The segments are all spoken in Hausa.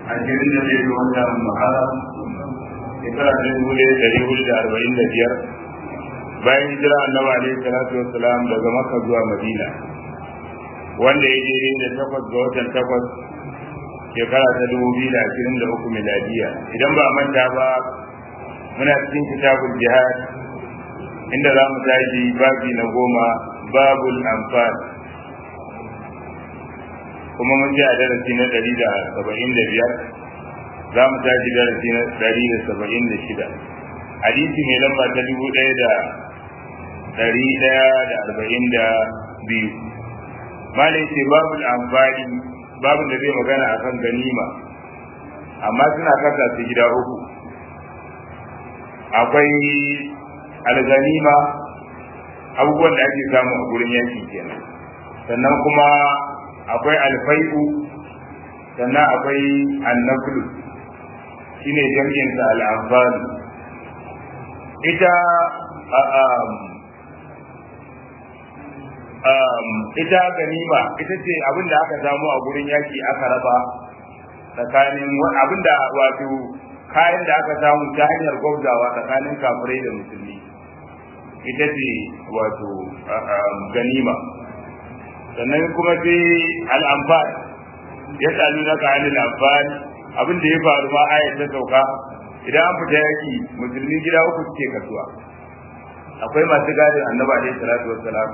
ashirin da zai ga wata muharram shekara ta dubu ɗaya ɗari hudu da arba'in da biyar bayan hijira annabi alaihi salatu wassalam daga makka zuwa madina wanda ya je da takwas ga watan takwas shekara ta dubu biyu da ashirin da uku miladiya idan ba manta ba muna cikin kitabul jihad inda za mu tashi babi na goma babul amfani kuma mun ji a darasi na ɗari da saba'in da biyar za mu tashi darasi na ɗari da saba'in da shida hadisi mai lamba ta dubu ɗaya da ɗari ɗaya da arba'in da biyu malai ce babu amfani babu da zai magana a kan ganima amma suna kasa su gida uku akwai alganima abubuwan da ake samu a gurin yanki kenan sannan kuma akwai alfai'u sannan akwai annaflu shine jam'insa al'amfani ita ita ganima ita ce abin da aka samu a gurin yaki aka raba tsakanin abin da wato kayan da aka samu ta hanyar gwabzawa tsakanin kafirai da musulmi ita ce wato ganima sannan kuma sai al'amfan ya tsalu na ka hannun amfan abin da ya faru ma ayat ta sauka idan an fita yaki musulmi gida uku suke kasuwa akwai masu gadin annaba alaihi salatu wassalam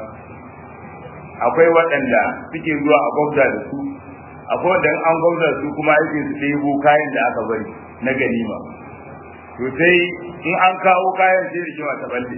akwai waɗanda suke zuwa a gwamza da su akwai wanda an gwamza su kuma aikin su ɗebo kayan da aka bari na ganima to sai in an kawo kayan sai da kima ta balle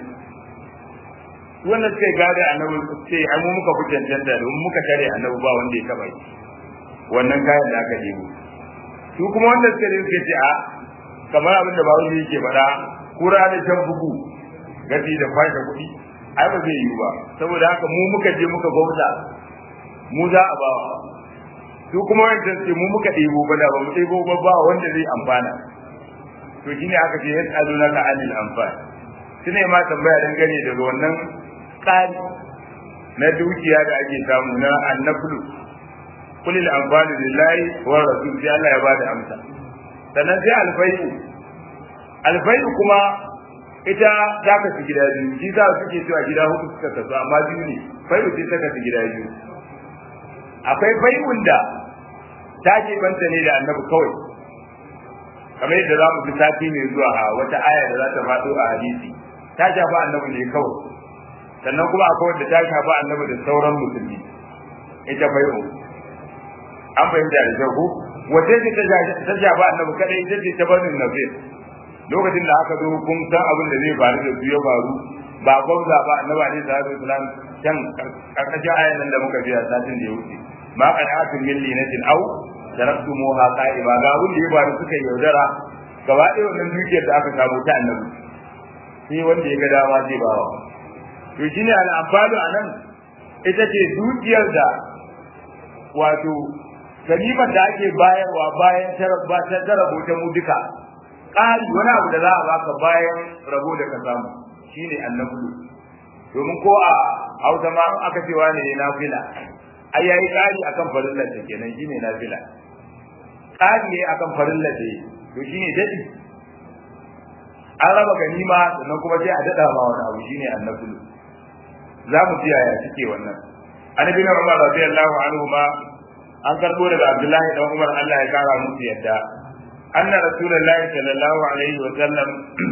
wanda suka yi gada annabi ce ai mu muka fi cancanta da muka tare annabi ba wanda ya taba yi wannan kayan da aka ɗebo su kuma wanda suka yi suka ce a kamar abin da bawo yake faɗa kura da can bugu gafi da kwashe kuɗi ai ba zai yiwu ba saboda haka mu muka je muka gwamza mu za a bawa su kuma wancan ce mu muka ɗebo ba da ba mu ɗebo ba ba wanda zai amfana to shine aka ce ya tsalo na ka anil amfani shine ma tambaya dangane daga wannan tsari na dukiya da ake samu na annablu kulil amfani lillahi wa rasul sai Allah ya bada amsa sannan sai alfai'u alfai'u kuma ita ta kasu gida biyu shi za su ke cewa gida hudu suka kasu amma biyu ne fai'u sai ta kasu gida biyu akwai fai'un da ta ke banta ne da annabi kawai kamar yadda za mu fi sati mai zuwa a wata aya da za ta faɗo a hadisi ta shafa annabi ne kawai sannan kuma akwai wanda ta shafa annabi da sauran musulmi ita fai'u an fahimta da kyau ko wace ce ta shafa annabi kadai ita ce ta barin nafir lokacin da aka zo kun san abin da zai faru da su ya faru ba gwamza ba annabi alaihi salatu wasalam can karkashin ayan nan da muka biya satin da ya wuce ma qana'atun min linatin aw taraktumuha qa'iba ga wanda ya faru suka yaudara gaba ɗaya wannan dukiyar da aka samu ta annabi sai wanda ya ga dama zai bawa to shine al'amfalu anan ita ce dukiyar da wato ganimar da ake bayarwa bayan ta rabo ta mu duka ƙari wani abu da za a baka bayan rabo da ka samu shine annabi domin ko a hausa ma aka ce wani ne nafila ai yayi ƙari akan farillar ta kenan shine nafila ƙari ne akan farillar ta to shine dadi an raba ganima sannan kuma sai a dada ma wani abu shine annabi za mu ji yaya suke wannan annabi na Umar radiyallahu anhu ma an karbo daga Abdullahi dan Umar Allah ya kara musu yadda anna rasulullahi sallallahu alaihi wa sallam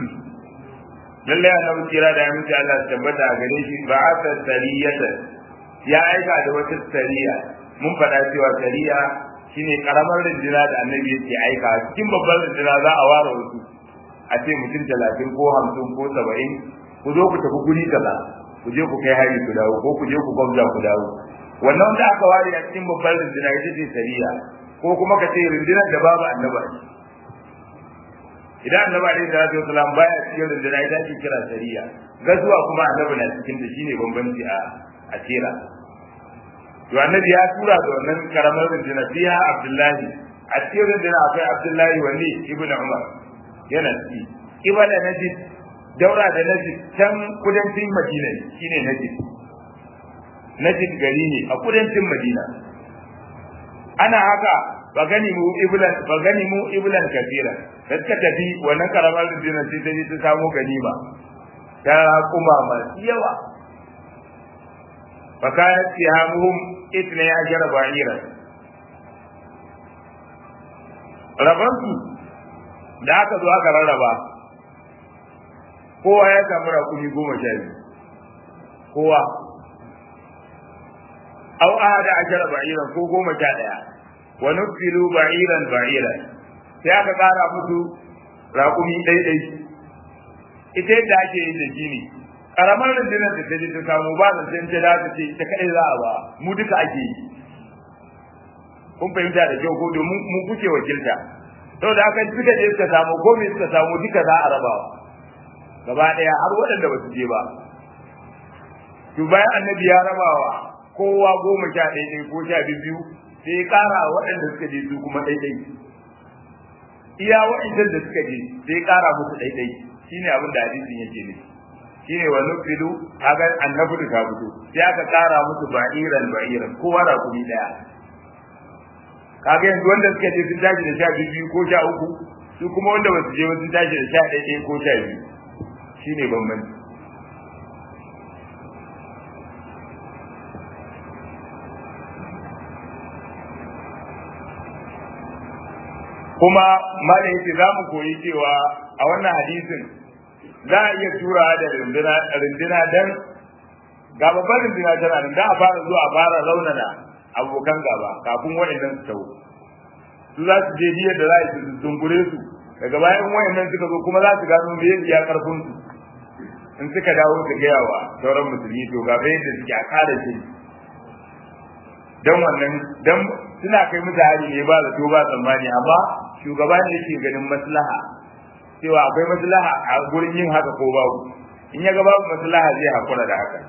lallai annabi kira da aminci Allah ya tabbata a gare shi ba asa sariyata ya aika da wata sariya mun faɗa cewa sariya shine karamar rinjina da annabi yake aika cikin babbar rinjina za a ware wasu a ce mutum talatin ko hamsin ko saba'in ku zo ku tafi guri kaza ku je ku kai hari ku dawo ko ku je ku gwamza ku dawo wannan wanda aka ware a cikin babbar rinjina ita ce sariya ko kuma ka ce rinjinar da babu annaba idan annabi alaihi salatu wasalam baya cikin rundunar ita ake kira sariya gazuwa kuma annabi na cikin da shine bambanci a a tira to annabi ya tura da wannan karamar rundunar fiha abdullahi a cikin rundunar akwai abdullahi wani ibnu umar yana ciki ibala najid daura da najid can kudancin madina shine najid najid gari ne a kudancin madina ana haka ba gani mu iblan ba gani mu iblan kafira da suka tafi wannan karamar rundunar sai ta je ta samu ganima ta kuma masu yawa fa kanat sihamuhum itna ajra ba'ira rabansu da aka zo aka rarraba kowa ya samu rakumi goma sha biyu kowa aw ahada ajra ba'iran ko goma sha daya wa nufilu ba'iran ba'iran sai aka kara musu raƙumi ɗaiɗai ita yadda ake yin da gini karamar rundunar da ta je ta samu ba da sai ta da ce ta kai za a ba mu duka ake yi kun fahimta da kyau ko domin mu kuke wakilta saboda haka suka je suka samu ko me suka samu duka za a rabawa gaba ɗaya har waɗanda ba su je ba to bayan annabi ya rabawa kowa goma sha ɗaiɗai ko sha biyu sai ya ƙara waɗanda suka je su kuma ɗaiɗai iya waɗanda da suka je sai ya ƙara musu ɗaiɗai shine abin da hadisin yake ne shine wa nufilu kaga annabi da ta fito sai aka ƙara musu ba'iran ba'iran kowa da kuɗi ɗaya kaga yanzu wanda suka je sun tashi da sha biyu ko sha uku su kuma wanda ba su je sun tashi da sha ɗaiɗai ko sha biyu shine bambanci kuma malam yake za mu koyi cewa a wannan hadisin za a iya tura da rindina dan ga babban rindina tana nan da a fara zuwa a fara raunana abokan gaba kafin wayannan su tawo su za su je biyar da za a yi su dungure su daga bayan wayannan suka zo kuma za su gano me ya karfin su in suka dawo su gaya wa sauran musulmi to ga bai da suke a kare shi dan wannan dan suna kai musu hari ne ba zato ba tsammani amma shugaba ne yake ganin maslaha cewa akwai maslaha a gurin yin haka ko babu in ya ga babu maslaha zai hakura da haka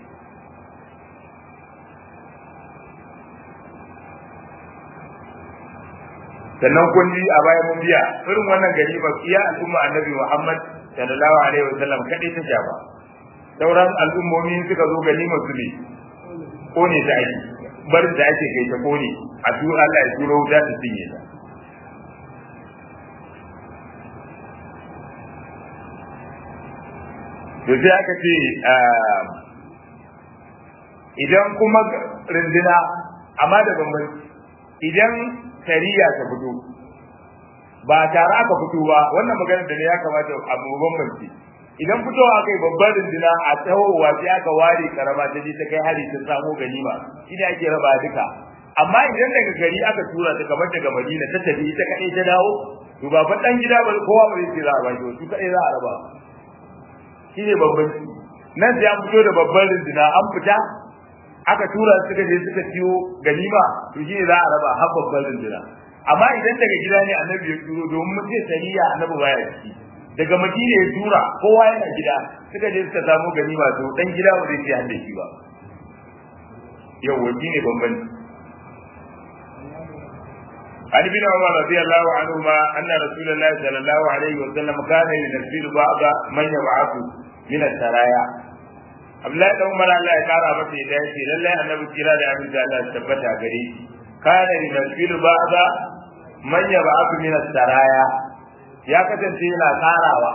sannan kun ji a bayan mun biya irin wannan gari ba iya al'umma annabi Muhammad sallallahu alaihi wa sallam kadai ta shafa sauran al'ummomi suka zo ganima su ne ko ne ta ake barin da ake kai ta kone a tu Allah ya turo wuta ta cinye ta to sai aka ce idan kuma rindina amma da bambanci idan sariya ta fito ba tare aka fito ba wannan maganar da ne ya kamata a bambanci idan fitowa aka yi babbar rindina a tsawowa sai aka ware karama ta je ta kai hari ta samo ganima shi ne ake raba duka amma idan daga gari aka tura ta kamar daga madina ta tafi ita kaɗai ta dawo to ba fa dan gida ba kowa ba zai za a ba su kaɗai za a raba shi ne bambanci nan sai an fito da babbar rindina an fita aka tura suka je suka ciwo ganima to shi ne za a raba har babbar rindina amma idan daga gida ne annabi ya turo domin mutum sariya annabi baya ciki daga madina ya tura kowa yana gida suka je suka samu ganima to dan gida ba zai ci hande shi ba yau wani ne bambanci عن ابن عمر رضي الله عنهما أن رسول الله صلى الله عليه وسلم كان ينزل بعض من يبعث من السرايا Abdullahi dan Umar Allah ya kara masa ya dace lallai annabi kira da abin da Allah ya tabbata gare shi kana yunzilu ba'da man yab'athu min as-saraya ya kasance yana karawa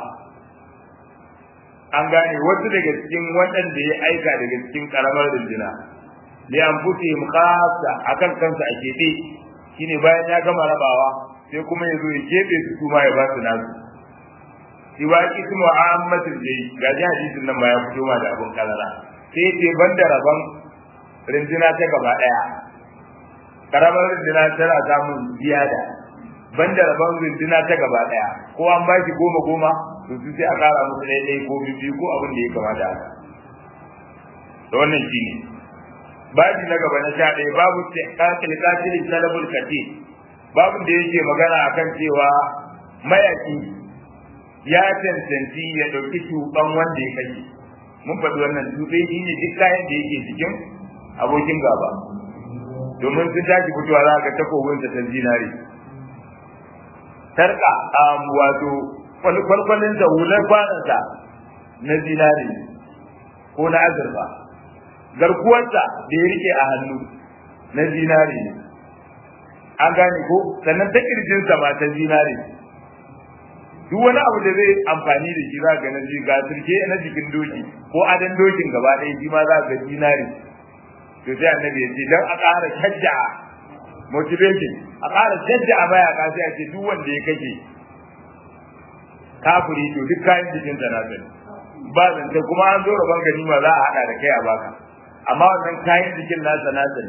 an gane wasu daga cikin waɗanda ya aika daga cikin karamar runduna li anfusihim khassa akan kansa a keɓe shine bayan ya gama rabawa sai kuma ya zo ya keɓe su kuma ya ba su nasu siwa ismu ammatul jay ga ji hadisin nan ba ya fito ma da abun kalara sai ce banda rabon rinduna ta gaba daya karamar rinduna tana samun ziyada banda rabon rinduna ta gaba daya ko an ba shi goma goma to su sai a kara musu ɗaya ɗaya ko biyu ko abin da ya kamata haka da wannan shine babi na gaba na sha ɗaya babu kakil katilin talabul kati babin da yake magana akan cewa mayaki ya cancanci ya ɗauki tuban wanda ya kashe mun faɗi wannan tuɓe shi ne duk kayan da yake cikin abokin gaba domin sun tashi fitowa za ka takobin ta zinare sarka wato kwalkwalin da hular kwanansa na zinare ko na azurfa garkuwarsa da ya rike a hannu na zinare an gane ko sannan ta kirjinsa ma ta zinare duk wani abu da zai amfani da shi za ga na ji ga turke na jikin doki ko adan dokin gaba ɗaya shi ma za ga zinare to sai annabi ya ce dan a ƙara shajja motivation a ƙara shajja a baya ka sai a ce duk wanda ya kake kafiri to duk kayan jikin sa na sani ba zance kuma an zo rabon ganima za a haɗa da kai a baka amma wannan kayan jikin nasa na sani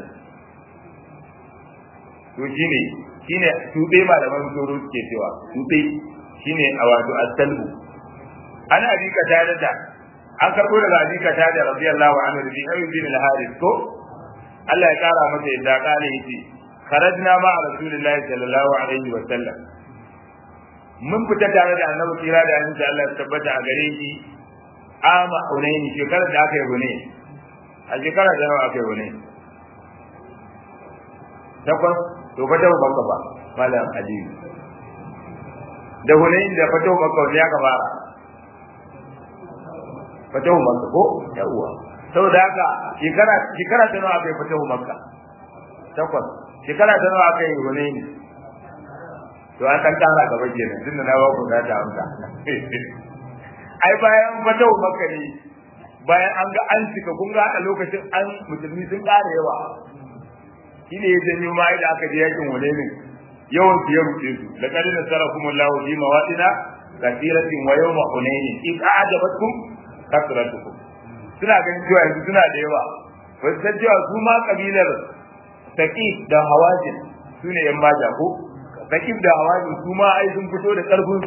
to shine shine tuɓe malaman tsoro suke cewa tuɓe shine a wato as-salbu ana abi katada da an karbo daga abi katada radiyallahu anhu bi ayyub bin al-harith ko Allah ya kara masa yadda kale yace kharajna ma rasulillahi sallallahu alaihi wa sallam mun fita tare da annabi kira da annabi Allah ya tabbata a gare shi ama hunaini shekarar da aka yi hune a shekarar da nawa aka yi hune takwas to fa ta baka ba malam aliyu da hunain da fatahu makka wanda ya fara fatahu makka ko yawwa saboda haka shekara shekara ta nawa aka yi fatahu makka takwas shekara ta nawa aka yi hunain to an kan tara gaba kenan tunda na ba ku da ta amsa ai bayan fatahu makka ne bayan an ga an cika kun ga a lokacin an musulmi sun ƙara yawa shine ya janyo ma da aka je yakin hunain yawan su ya rufe su da kadi da sarakum Allah fi mawadina kathiratin wa yawma hunain in a'jabatkum kasratukum suna ganin cewa yanzu suna da yawa ba su san cewa su ma kabilar taqif da hawazin su ne yan maja ko taqif da hawazin su ma ai sun fito da karfin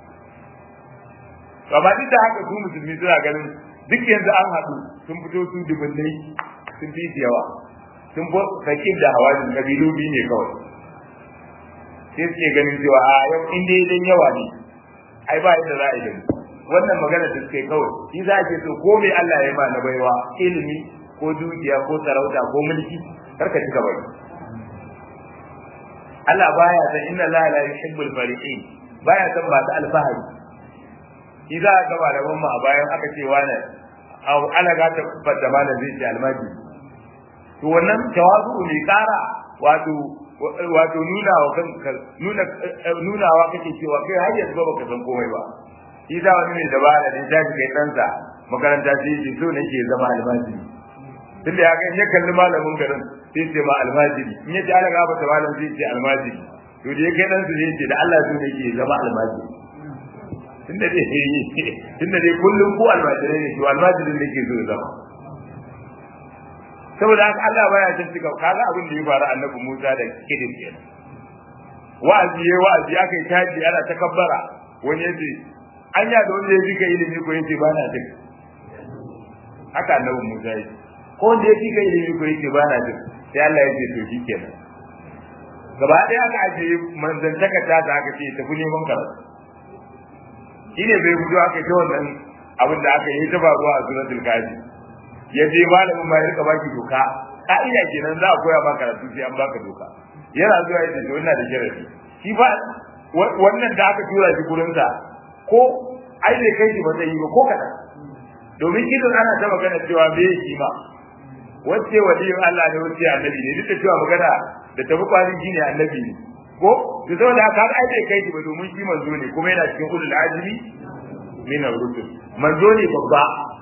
su amma duk da haka su musulmi suna ganin duk yanzu an haɗu sun fito su dubunnai sun fi yawa sun fi taqif da hawazin kabilu biyu ne kawai sai suke ganin cewa a yau in dai dan yawa ne ai ba yadda za a yi da wannan magana da suke kawai shi za a ce to ko me Allah ya ma na baiwa ilimi ko dukiya ko sarauta ko mulki karka cika bai Allah baya san inna la la yuhibbul fariqin baya san ba ta alfahari shi za a gaba da mamma a bayan aka ce wani au ala ga ta fadda malam zai ce almaji to wannan tawazu ne kara wato wato nuna wa kanka nuna nunawa kake cewa kai har yanzu baka san komai ba shi da wani ne da ba da tashi kai ɗansa makaranta sai yake so nake zama almajiri tunda ya ga in ya kalli malamin garin sai ce ma almajiri in ya ji ana gaba ta malam sai ce almajiri to da ya kai ɗansa sai ce da Allah so nake zama almajiri tunda dai tunda dai kullum ko almajirai ne to almajirin nake so zama saboda haka Allah baya jin cika kaga abin da ya faru annabi Musa da kidin kenan wa'azi yayi wa'azi aka yi taji ana takabbara wani yace anya da wanda ya ji ka ilimi ko yace ba na jin haka annabi Musa yace ko wanda ya ji ka ilimi ko yace ba na jin sai Allah ya ce to shikenan gaba ɗaya aka ajiye manzantaka ta da aka ce tafi neman karatu shine bai gudu aka ce wannan abin da aka yi ta faruwa a suratul kafi ya je malamin ma ya rika baki doka ka'ida kenan za a koya maka karatu sai an baka doka yana zuwa ya ce wannan da sharadi shi ba wannan da aka tura shi gurin sa ko ai bai kai shi ba zai yi ba ko kada domin idan ana ta magana cewa me shi ma wacce waliyin Allah ne wacce annabi ne duk da cewa magana da tafi kwari shi ne annabi ne ko da saboda haka ai bai kai shi ba domin shi manzo ne kuma yana cikin ulul azmi min ar-rusul manzo ne babba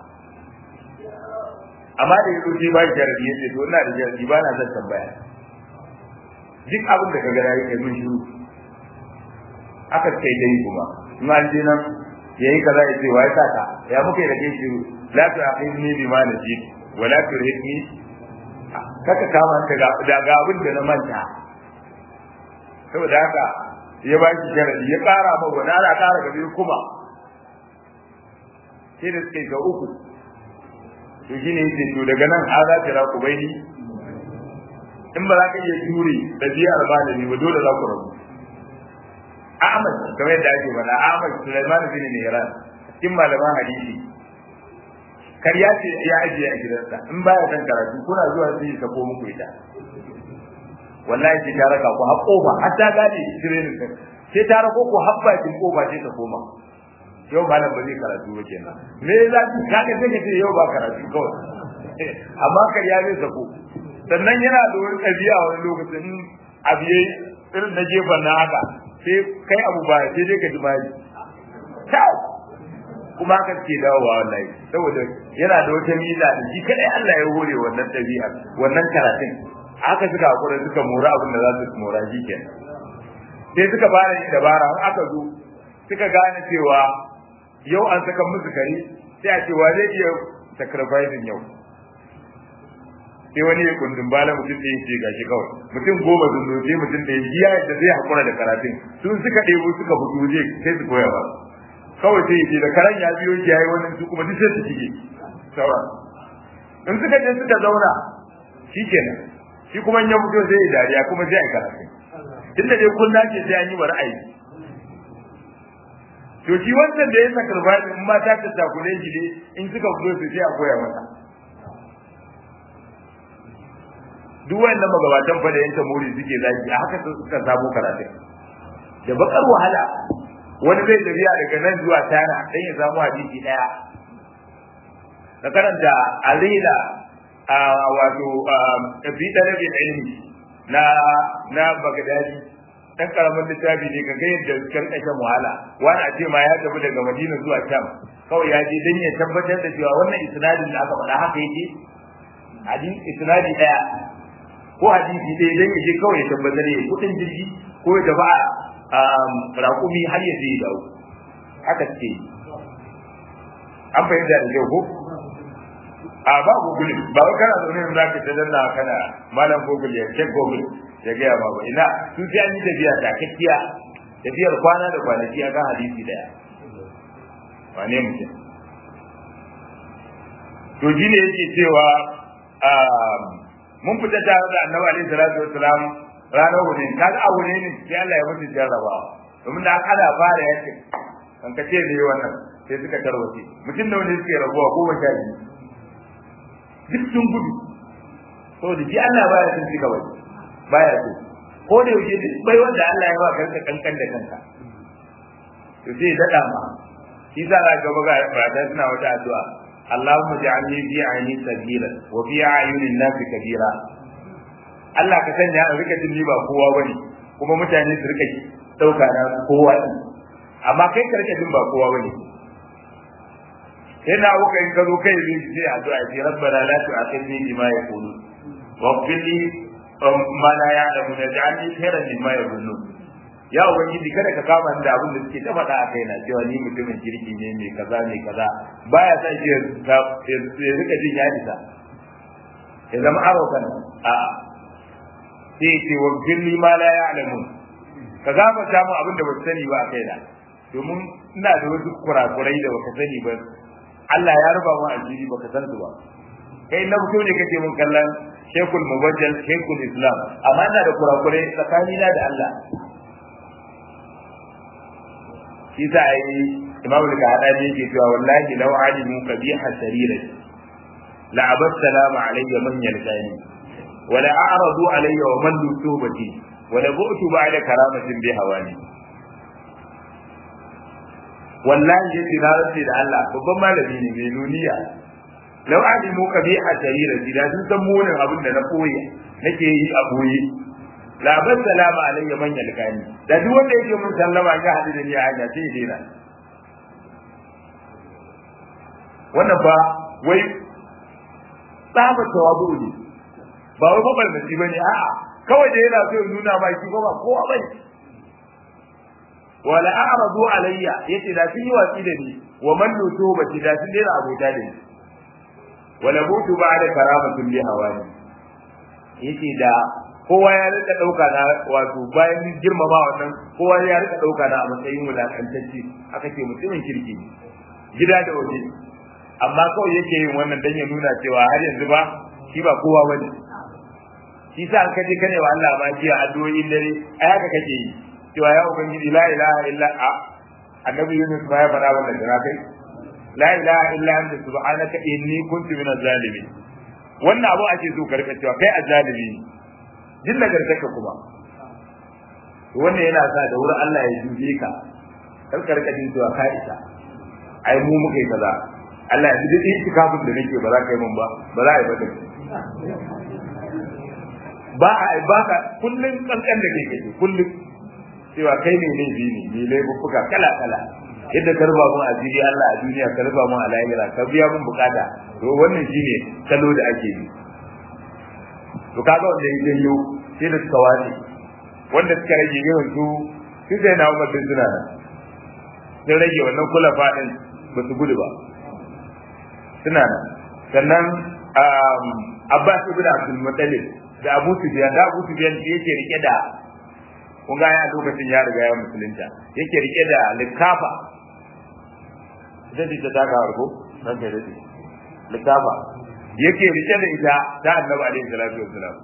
amma da yazo sai ba shi jarabi yace to ina da jarabi ba na son tambaya duk abin da kaga yayi kai mun shiru aka kai dai kuma in an je nan yayi kaza ya ce wai saka ya muke da kai shiru la tu aqimni bi ma naji wa la turhitni kaka kama ka ga da ga abin da na manta saboda haka ya ba shi jarabi ya kara ma wani ana kara gabe kuma sai da suke ga uku to shine yace to daga nan a za ta ra ku baini in ba za ka iya jure da biyar malami ba dole za ku rabu Ahmad kamar yadda ake faɗa Ahmad Sulaiman bin Mihran cikin malaman hadisi karya ce ya ajiye a gidansa in baya kan karatu kuna zuwa sai ya sako muku ita wallahi sai ta raka ku har kofa har ta gane training din sai ta rako ku har bakin kofa sai ta koma yau malam ba zai karatu ba kenan me za ki kaga sai ka ce yau ba karatu kawai amma karya zai sako sannan yana da wani ɗabi'a wani lokacin abu yayi irin na gefen na haka sai kai abu ba sai dai ka ji bari ciao kuma haka ke dawowa wallahi saboda yana da wata miza da shi kadai Allah ya hore wannan dabi'a wannan karatun haka suka hakura suka mora abin da za su mora shi kenan sai suka fara yin dabara har aka zo suka gane cewa yau an saka musu kare sai a ce wa zai iya sacrificing yau sai wani ya kundin bala mutum da yake gashi kawai mutum goma sun zo sai mutum da ya biya da zai hakura da karatun sun suka ɗebo suka fito je sai su koya ba kawai sai yake da karan ya biyo shi yayi wannan su kuma duk sai su shige sauran in suka je suka zauna shikenan shi kuma in ya fito sai ya dariya kuma sai ya karatu tunda dai kunna ce sai an yi wa ra'ayi to shi wannan da ya saka rubani in ma ta tattakure shi ne in suka fito su sai a koya masa duk wayannan magabatan fa da yanka muri suke zaki a haka suka samu karatu da bakar wahala wani zai tafiya daga nan zuwa tana dan ya samu hadisi daya da karanta alila a wato fi dalibin ilmi na na bagdadi dan karamin littafi ne kaga yadda karkashin wahala wani a ce ma ya tafi daga madina zuwa sham kawai ya je dan ya tabbatar da cewa wannan isnadin da aka faɗa haka yake hadisi isnadi daya ko hadisi dai dan ya je kawai ya tabbatar ya kudin jirgi ko ya tafi raƙumi har ya je dawo haka ce an fahimta da kyau ko a ba google ba wai kana zaune ne zaka ta danna kana malam google ya check google ya ga ba ba ina su sai an yi tafiya ta kakkiya tafiyar kwana da kwanaki a ga hadisi daya wane mutum to shi ne yake cewa mun fita tare da annabi alaihi salatu wassalam ranar wuni kaga a wuni ne sai Allah ya mutu jarrabawa domin da ana fara yace kan ka ce ne wannan sai suka tarwace mutum da wani suke rabuwa ko sha biyu duk sun gudu saboda shi Allah baya sun ci gaba baya so ko da yake duk bai wanda Allah ya ba kanka kankan da kanka to sai dada ma shi sa za ga ga fata suna wata addu'a Allahumma ja'alni fi ayni sabila wa fi ayunin nasi kabira Allah ka sanya a rika jin ba kowa bane kuma mutane su rika dauka na kowa din amma kai ka rika jin ba kowa bane sai na wuka in ka zo kai ne sai addu'a sai rabbana la tu'akhidni bima yaqulu wa qfir li ma la ya'lamu naj'alni khairan mimma yaqulun ya ubangiji kada ka kama da abin da suke ta faɗa a kaina cewa ni mutumin kirki ne mai kaza mai kaza baya sa shi ya rika jin ya isa ya zama arokan a sai ce wa firli ma la ya'lamun ka gafarta mu abin da ba sani ba a kaina domin ina da wasu kurakurai da baka sani ba Allah ya ruba mu asiri baka san su ba kai na fito ne kake mun kallon Sheikhul Mubajjal Sheikhul Islam amma ina da kurakurai tsakanina da Allah shi sa ai Imam Al-Kahani yake cewa wallahi law alimu qabiha sarira la abad salama alayya man yalqani wa la a'radu alayya wa man lusubati wa la bu'tu ba'da karamatin bi hawani wallahi yace na rantsi da Allah babban malami ne mai nuniya law alimu qabiha sarira da sun san munin abin da na koyi nake yi a boye la ban salama alayya man yalkani da duk wanda yake mun sallama ga hadu da ni a hanya sai dena wannan ba wai tsaba tawabu ne ba wai babar da shi bane a'a kawai da yana so ya nuna ba shi ba kowa bane wala a'radu alayya yace da sun yi watsi da ni wa man lutu ba da sun dena abota da ni wala butu ba'da karamatin bi hawani yace da kowa ya rika dauka na wato bayan girmama wannan kowa ya rika dauka na a matsayin wulakantacce aka ce mutumin kirki ne gida da waje amma kawai yake yin wannan dan ya nuna cewa har yanzu ba shi ba kowa bane shi sa an kaje kane wa Allah ma jiya addu'o'in dare ai haka kake yi cewa ya ubangiji la ilaha illa a annabi Yunus ba ya faɗa wannan da kai la ilaha illa anta subhanaka inni kuntu minaz zalimin wannan abu ake so ka rika cewa kai azzalimi ne jin nagartaka kuma wannan yana sa da wurin Allah ya dube ka kar ka rika jin cewa ka isa ai mu muka yi kaza Allah ya duk itikafin da nake ba za ka yi mun ba ba za a yi ba da ba a ba ka kullun kankan da kake kullun cewa kai ne ne bi ne ne laifuka kala kala yadda ka ruba mun asiri Allah a duniya ka ruba mun a lahira ka biya mun bukata to wannan shine salo da ake yi to kaga wanda ya janyo sai da suka wace wanda suka rage yawan su su sai na umar suna nan sun rage wannan kula fadin ba su gudu ba suna nan sannan Abbas ibn Abdul Muttalib da Abu Sufyan da Abu Sufyan yake rike da kun ga ya lokacin ya riga ya musulunta yake rike da likafa zai ta daga harko nan kai dai likafa yake rike da ita ta Annabi alaihi salatu wassalam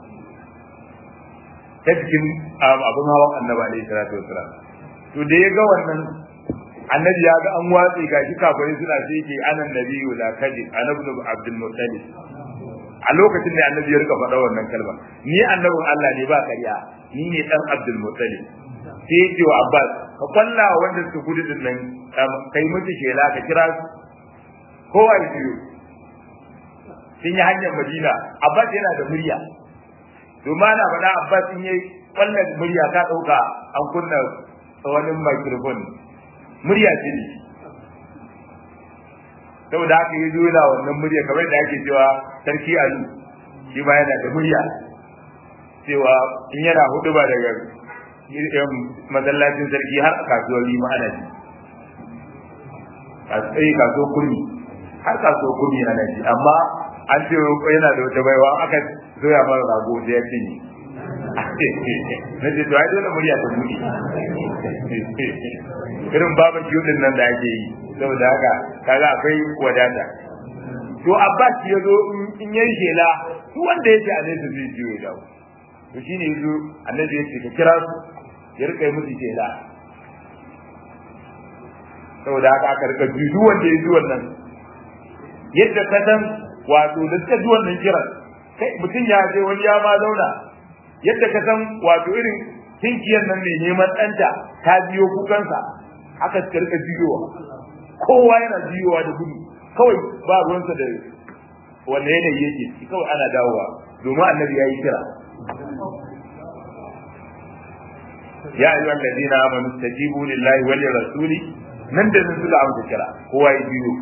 ta cikin abin hawan Annabi alaihi salatu wassalam to da ya ga wannan annabi ya ga an watsi ga shi kafirai suna sai yake anan nabiyyu la kadib annabi Abdul Muttalib a lokacin da annabi ya rika faɗa wannan kalma ni annabin Allah ne ba ƙarya ni ne dan Abdul Muttalib sai yake wa Abbas ka kwalla wanda suka gudu din nan kai musu shela ka kira su kowa ya biyo sun yi hanyar Madina Abbas yana da murya domin ana faɗa Abbas in yi kwallon murya ka ɗauka an kunna wani microphone murya ce ne saboda haka yi zo yana wannan murya kamar da ake cewa sarki alu shi ma yana da murya cewa in yana hudu ba daga masallacin sarki har a kasuwar lima ana ji a kasuwar kurmi har kasuwar kurmi ana ji amma an ce yana da wata baiwa aka zoya mara rago da ya cinye na ce to ai dole murya ta buɗe irin baban yudin nan da ake yi saboda haka kaga akwai wadata to abbas ya zo in yayi shela duk wanda yake a nesa zai jiyo ya dawo to shine yazo annabi ya ce ka kira su ya rika yi musu shela saboda haka aka rika ji duk wanda ya ji wannan yadda ka san wato da suka ji wannan kiran kai mutum ya je wani ya ma zauna yadda ka san wato irin tinkiyar nan mai neman ɗanta ta biyo kukansa haka suka rika biyowa kowa yana biyowa da gudu kawai ba ruwansa da wanda yanayi yake ciki kawai ana dawowa domin annabi ya yi kira ya ayyuhal ladina amanu stajibu lillahi wal rasuli nan da nan suka amsa kira kowa ya biyo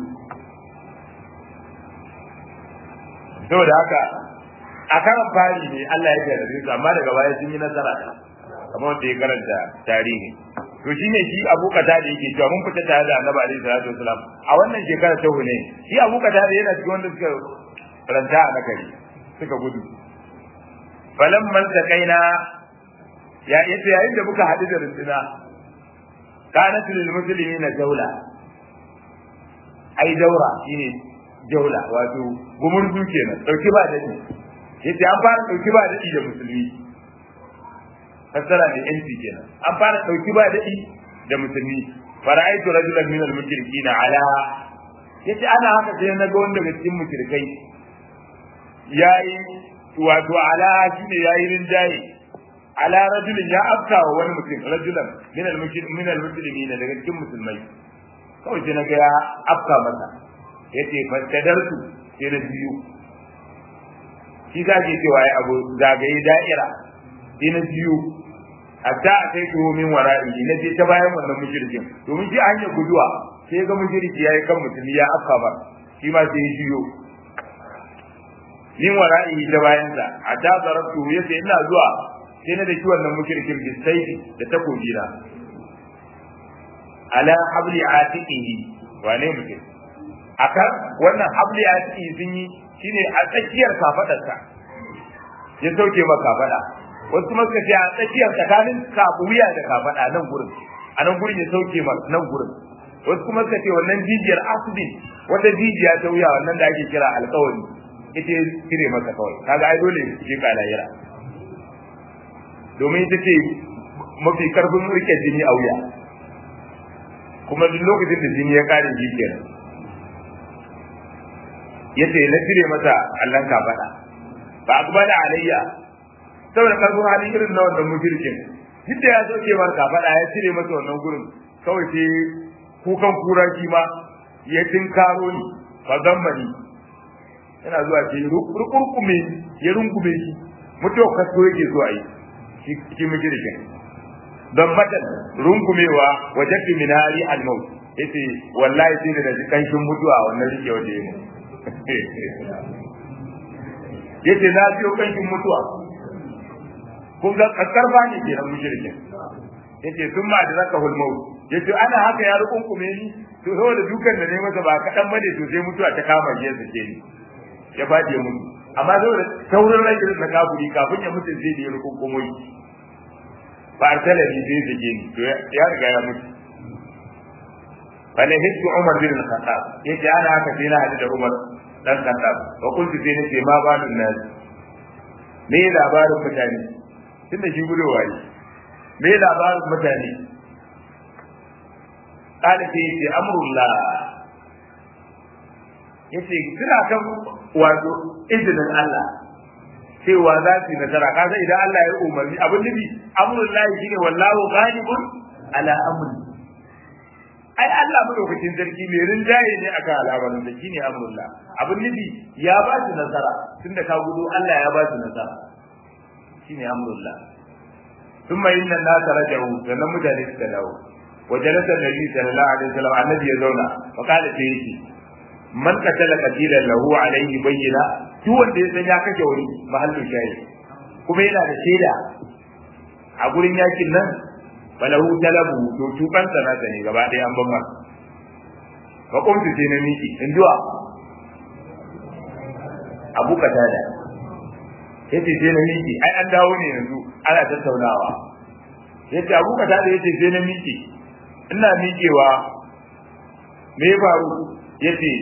saboda haka a karan fari ne Allah ya jarrabe su amma daga baya sun yi nasara kamar wanda ya karanta tarihi to shine shi Abu Qatada yake cewa mun fita tare da Annabi alaihi salatu wasalam a wannan shekara ta hune shi Abu Qatada yana cikin wanda suka ranta a nakari suka gudu falamman takaina ya yace yayin da muka haɗu da runduna kanat lil muslimina jawla ai daura shine jawla wato gumurzu kenan dauki ba dadi yace an fara dauki ba dadi da musulmi fassara da yanci kenan an fara dauki ba dadi da musulmi fara'aitu rajulan min al-mushrikin ala yace ana haka sai na ga wanda daga cikin mushrikai yayi wato ala shine yayi rinjaye ala rajulin ya afka wa wani mutum rajulan min al-mushrikin min al-muslimin daga cikin musulmai kawai sai na ga ya afka masa yace fastadartu sai na biyu shi za ke cewa ya abu zagaye da'ira sai na biyu hatta a kai tuho min wara'i na je ta bayan wannan mushrikin domin shi hanya guduwa sai ga mushriki yayi kan musulmi ya afka ba shi ma sai ya shiyo min wara'i ta bayan sa hatta zarabtu yace ina zuwa sai na daki wannan mushrikin bi sayfi da takobi na ala habli atiqihi wane mutum akan wannan habli atiqihi sun yi shine a tsakiyar kafadarsa ya sauke maka kafada wasu kuma suka ce a tsakiyar tsakanin wuya da kafada nan gurin a nan gurin ya sauke maka nan gurin wasu kuma suka ce wannan jijiyar asbi wata jijiya ta wuya wannan da ake kira alƙawari ita ya cire maka kawai kaga ai dole ke ka lahira domin ita ce mafi karfin rike jini a wuya kuma duk lokacin da jini ya kare shi kenan yace na cire masa allon kafada ba a gaba da alayya saboda karfin hali irin na wannan mushrikin duk da ya soke mar kafada ya cire masa wannan gurin kawai sai kukan kura shi ma ya tinkaro ni fa zammani yana zuwa ce rukurkume ya rungume shi mutuwa kaso yake so a yi shi mushrikin don matan rungumewa wajadtu min hali al-maut yace wallahi sai da ji kanshin mutuwa wannan rike wanda yake yace na biyo kanshin mutuwa kun ga karfa ne ke nan mushrikin yace sun ma da zaka hul maut yace ana haka ya rukunkume ni to saboda dukan da ne masa ba kadan bane to sai mutuwa ta kama shi ya sake ni ya fadi ya mutu amma saboda saurin rai na kafuri kafin ya mutu sai da ya rukunkumo shi ba arsala ni sai sake ni to ya riga ya mutu fala hiddu umar bin al-khattab yace ana haka sai na hadu da umar dan khattab wa kuntu sai nace ma balun nas me labarin mutane tunda shi gudowa ne me labarin mutane kada sai yace amrullah yace suna kan wato izinin Allah cewa za su yi nasara kaga idan Allah ya umarni abin nufi amrullah shine wallahu ghalibun ala amri ai Allah madaukakin sarki mai rinjaye ne akan al'amarin da shine amrullah abin nufi ya ba su nasara tunda ka gudu Allah ya ba su nasara shine amrullah ثم إن الناس رجعوا sannan mutane suka dawo وجلس النبي صلى الله عليه وسلم النبي يزونا فقال سيدي من قتل قتيلا له عليه بينة duk wanda ya san ya kashe wani mahallin shayi kuma yana da shaida a gurin yakin nan falahu talabu to tuban sana ne gaba ɗaya an ban fa kuntu sai na miki in duwa abu katada yace sai na miki ai an dawo ne yanzu ana tattaunawa yace abu katada yace sai na miki ina miƙewa me ya faru yace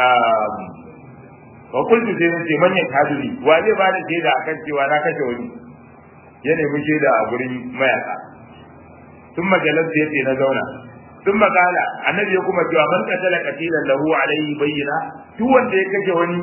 wa kullu sai nace manyan kadiri wa zai ba da shaida akan cewa na kashe wani ya nemi shaida a gurin mayaka sun majalar da yace na zauna sun makala annabi ya kuma cewa man qatala qatilan lahu alayhi bayyina duk wanda ya kashe wani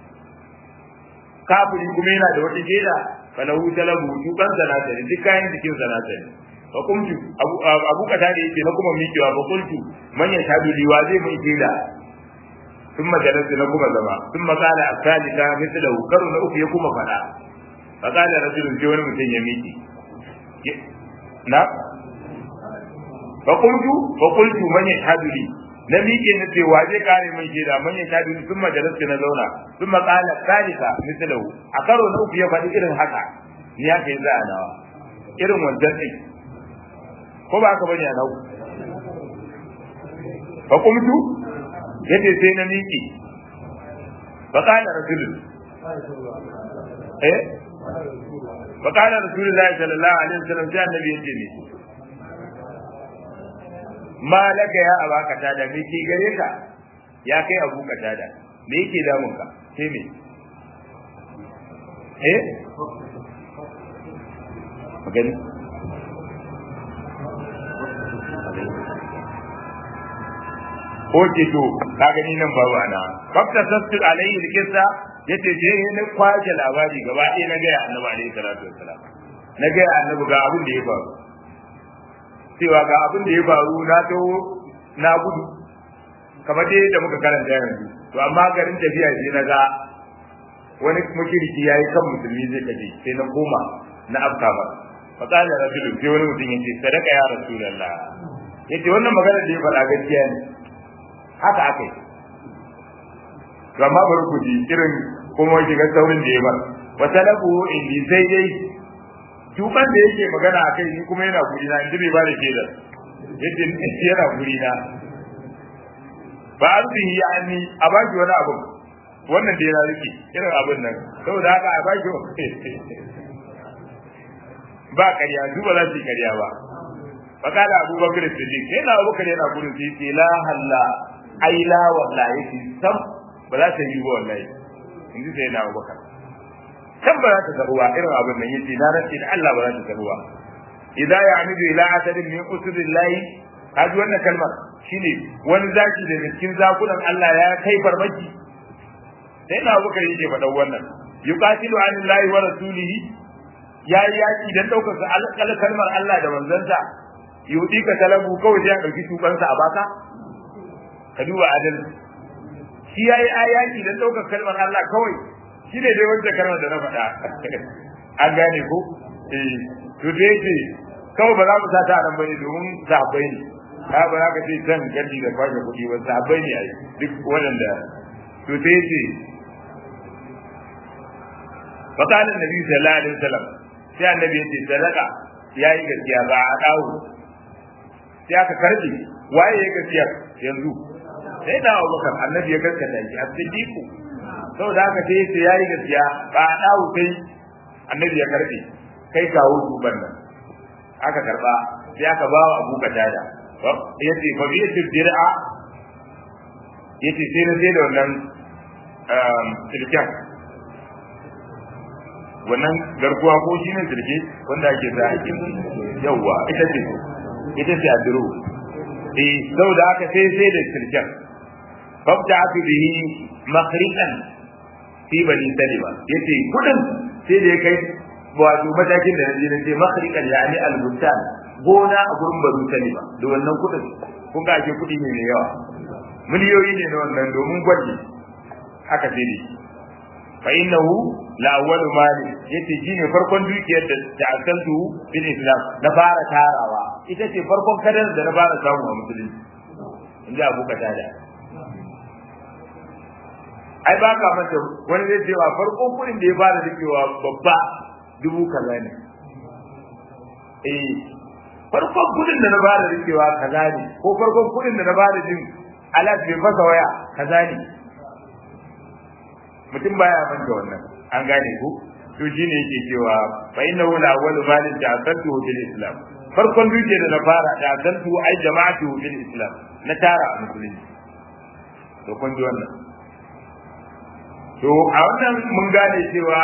kafiri kuma yana da wata shaida falahu talabu tuban sanata ne duk kayan jikin sanata ne fa kuntu abu abu kata da yake na kuma miƙewa fa kuntu man ya shadu liwa zai mai shaida ثم جلست لكم زما ثم قال الثالثة مثله كرو na uku ya kuma fada فقال رجل جون متين يميكي na فقلت فقلت من يشهد لي na miƙe na ce wa zai kare mai shaida man ya shadu ni sun majalasta na zauna sun maƙala salisa misalahu a karo na uku ya faɗi irin haka ni ya kai za a nawa irin wancan ɗin ko ba haka bane a nau fa kumtu yace sai na miƙe fa qala rasulun eh fa qala rasulullahi sallallahu alaihi wasallam sai annabi yace ne ma laka ya abaka tada me ke gare ka ya kai abu ka tada me yake damun ka sai me eh magani Oke to ka gani nan babu ana fakta sastu alayhi alkissa yace je ne kwaje labari gaba ɗaya na ga annabi alayhi salatu wassalam na ga annabi ga abin da ya faru cewa ga abin da ya faru na to na gudu kamar dai da muka karanta yanzu to amma garin tafiya sai na ga wani mushriki yayi kan musulmi zai kaje sai na koma na afka ba fa qala rajulun sai wani mutum yace sadaka ya rasulullah yace wannan magana da ya faɗa gaskiya ne haka aka yi to amma bari ku ji irin kuma shiga saurin da ya bar wa talabu indi sai dai tuban da yake magana a kai ni kuma yana guri na inda bai ba da ke da yadda yana guri na ba arzihi ya ni a baki wani abu wannan da yana rike irin abin nan saboda haka a baki ba ƙarya su ba za su yi ƙarya ba fakala abubakar siddiq sai na abubakar yana gurin sai ce la halla ai la wallahi fi sam ba za ta yi ba wallahi in ji sai na abubakar kan ba za ta taruwa irin abin nan yace na rantsi da Allah ba za ta taruwa idan ya amidu ila asadin min usulillahi kaji wannan kalmar shine wani zaki da cikin zakunan Allah ya kai farmaki sai na abubakar yake faɗan wannan yuqatilu anillahi wa rasulihi ya yi yaki dan daukar sa kalmar Allah da manzansa yudi ka talabu kawai sai ya dauki tubansa a baka ka duba adal shi yayi ayaki dan daukar kalmar Allah kawai shi ne dai wanda kalmar da na faɗa an gane ko eh to dai ce kawai ba za mu sa ta nan bane domin sahabbai ne ka ba za ka ce can gadi da kwashe kuɗi ba sahabbai ne ai duk waɗanda to sai ce فقال النبي صلى الله عليه وسلم sai annabi yace sadaka yayi gaskiya ba a dawo sai aka karbe waye ya gaskiya yanzu sai da Abubakar annabi ya gaskata shi as-siddiqu saboda haka sai yace yayi gaskiya ba a dawo sai annabi ya karbe kai kawo duban nan aka karba sai aka ba wa Abu Qatada yace fa bi dir'a yace sai na sai da wannan silken wannan garkuwa ko shi ne sirke wanda ake sa ake yawwa ita ce ita ce adiro eh saboda haka sai sai da sirken babda aka bihi makhriqan fi bani salima yace kudin sai da ya kai wato matakin da naje na ce makhriqan yani al-bustan gona a gurin bani salima da wannan kudin kun ga ake kudi ne mai yawa miliyoyi ne na wannan domin gwaji haka sai ne fa innahu la awwalu mali yace shine farkon dukiyar da ta'assantu bil islam na fara tarawa ita ce farkon kadar da na fara samu a musulunci inda Abu Qatada ai ba ka manta wani zai ce wa farkon kudin da ya fara rikewa babba dubu kaza ne eh farkon kudin da na fara rikewa kaza ne ko farkon kudin da na fara jin alat bai fasa waya kaza ne mutum baya manta wannan an gane ku to shine yake cewa fa innahu la awwalu malin ta'addatu bil islam farkon duke da na fara ta'addatu ai jama'atu bil islam na tara a musulunci to kun ji wannan to a wannan mun gane cewa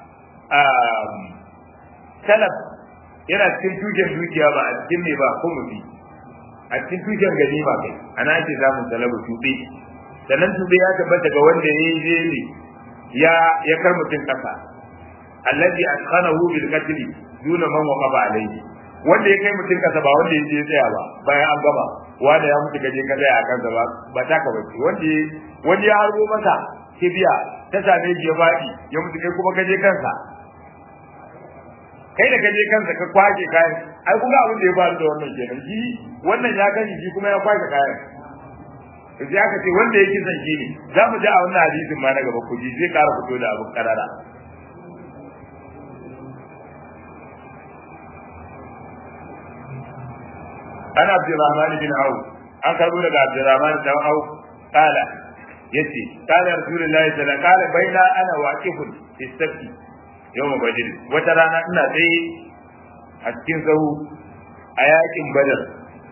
salaf yana cikin tuken dukiya ba a cikin me ba kuma bi a cikin tuken ganima kai ana ake samun salabu tube sannan tube ya tabbata ga wanda ya yi ne ya ya kar mutum kasa allazi askhanahu bil qatl duna man waqaba alayhi wanda ya kai mutum kasa ba wanda ya je tsaya ba bayan an gama wanda ya mutu gaje ka tsaya a kansa ba ba ta ka bace wanda wanda ya harbo masa kibiya ta same shi ya faɗi ya mutu kai kuma kaje kansa kai da kaje kansa ka kwaje kayan ai kuma abin da ya faru da wannan kenan shi wannan ya gani shi kuma ya kwaje kayan sai aka ce wanda yake son shi ne za mu ji a wannan hadisin ma na gaba ku ji zai ƙara fito da abin karara ana Abdurrahman bin Auf an karbo daga Abdurrahman bin Auf kala yace kala Rasulullahi sallallahu alaihi wasallam baina ana waqifun istafti yawm badr wata rana ina tsaye a cikin sahu a yakin badar